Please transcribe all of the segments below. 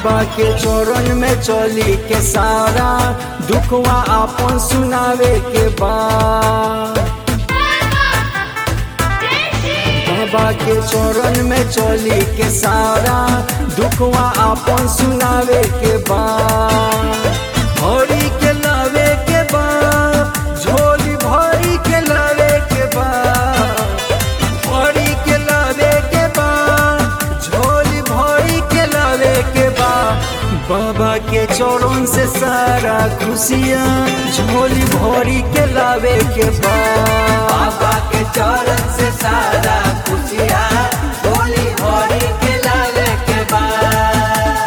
बाबा के चरण में चली के सारा दुखवा आपन सुनावे के बाद बाबा के चरण में चली के सारा दुखवा आपन सुनावे के बाद भरी के लावे के बाद झोली भरी के लावे के बाद भरी के लावे के बाद झोली भरी के लावे के बाद बाबा के चरण से सारा खुशियाँ झोली भरी के लावे के बाद बाबा के चरण से सारा खुशियाँ होली होली के लावे के बाद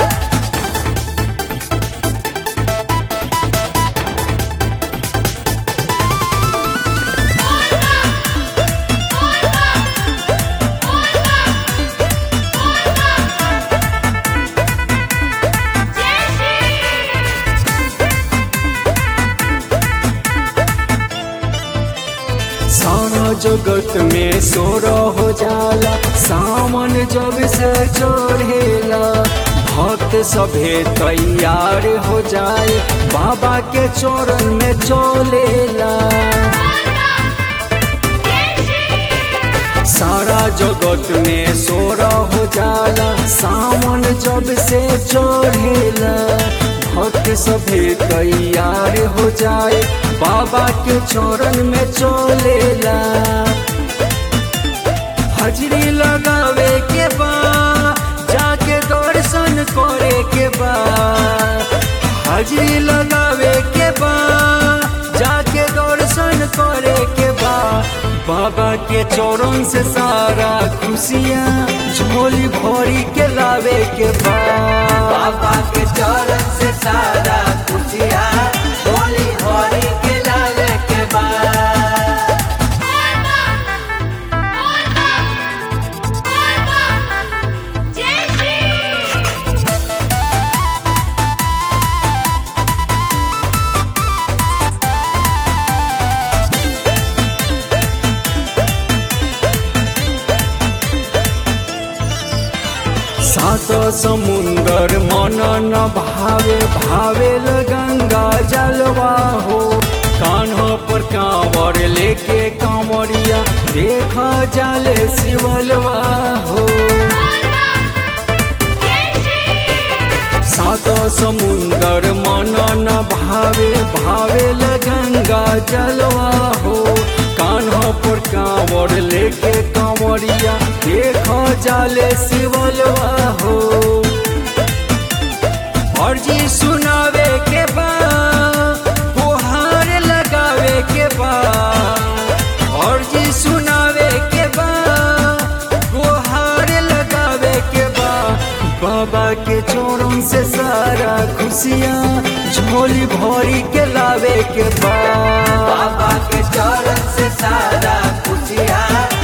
सारा जगत में सोर हो जाला सामन जब से चढ़ेला भक्त सभे तैयार हो जाए बाबा के चरण में चलेला सारा जगत में सोर हो जाला सावन जब से चढ़ेला भक्त सभे तैयार हो जाए बाबा के चरण में चलेला हजरी लगावे के बा जाके दर्शन करे के बा हजरी लगावे के बा जाके दर्शन करे के बा बाबा के चरण से सारा खुशियाँ झोली भरी के लावे के बा बाबा के चरण से सारा खुशियाँ होली होली के लावे के बाद सात समुंदर मन न भावे भावे गंगा जलवा हो कान्हा पर कांवर लेके कांवरिया देखा जाले शिवलवा हो सात समुंदर मन न भावे भावे गंगा जलवा हो कान्हा पर कांवर लेके कांवरिया देखा जाले शिवलवा हो अर्जी सुनावे के बा गुहार लगावे के बा अर्जी सुनावे के बा गुहार लगावे के बा बाबा के चोरों से सारा खुशियाँ झोली भरी के लावे के बा बाबा के चरण से सारा खुशियाँ